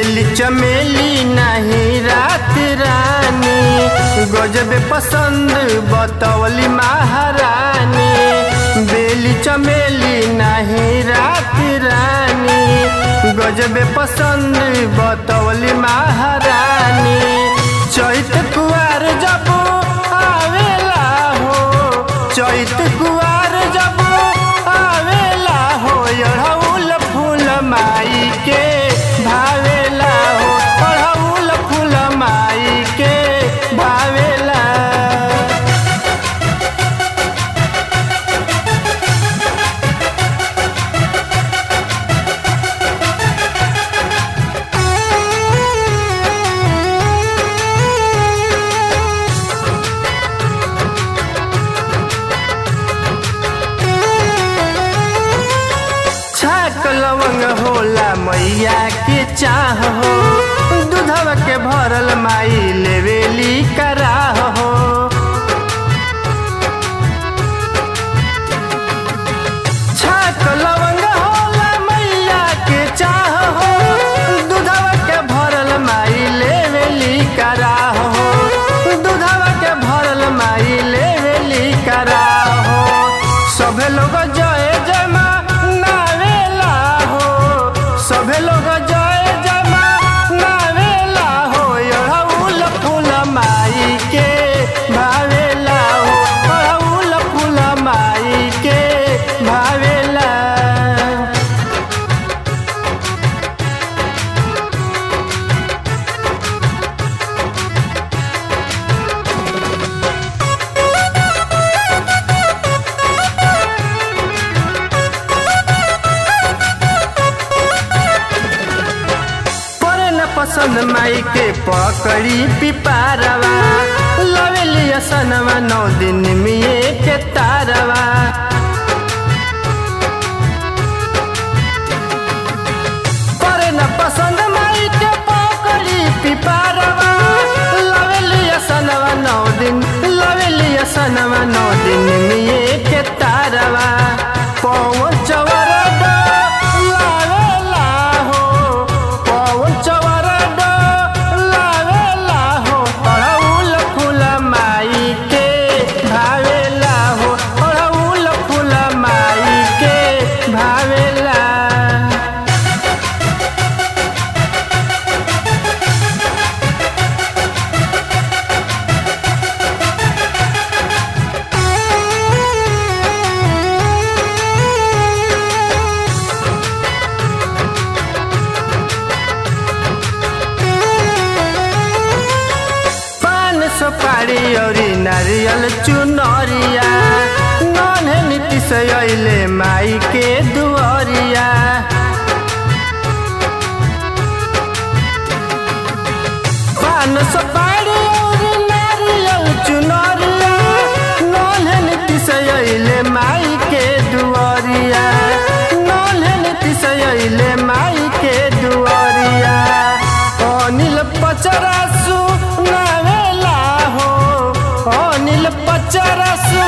बेली चमेली नहीं रात रानी गजबे पसंद बतौली महारानी बेली चमेली नहीं रात रानी गजबे पसंद बतौली महारानी चैत कुआर जब आवेला हो चैत कुआर जब आवेला हो अड़हुल फूल माई के भावेला हो अड़हुल फूल माई के भावेला छाक लवंग होला मैया के चाह हो दूधवा के भरल माई लेवेली कराह हो छाक लवंग होला मैया के चाह हो दूधवा के भरल माई लेवेली कराह हो दूधवा के भरल माई लेवेली कराह हो सभे लोग जय जय माँ नावेला हो सभे लोग जय जय माँ नावेला हो अड़हुल फूल माई के भावेला हो अड़हुल फूल माई के भावेला परे न पसंद माई के पकड़ी पिपारवा लवेली असनवा नौ दिन मिए के तारवा परे न पसंद माई के पकड़ी पिपारवा लवेली असनवा नौ दिन लवेली असनवा नौ दिन मिए के तारवा पवन चवर लावेला हो पवन चवर लावेला हो अड़हुल फूल माई के भावेला हो अड़हुल फूल माई के भावेला पान सुपारी औरी नारियल चुनरिया नन्हे नीतीश अइले माई के दुआरिया पान सुपारी औरी नारियल चुनरिया नन्हे नीतीश अइले माई के दुआरिया नन्हे नीतीश अइले माई के दुआरिया अनिल पचरासु नावेला हो अनिल पचरासु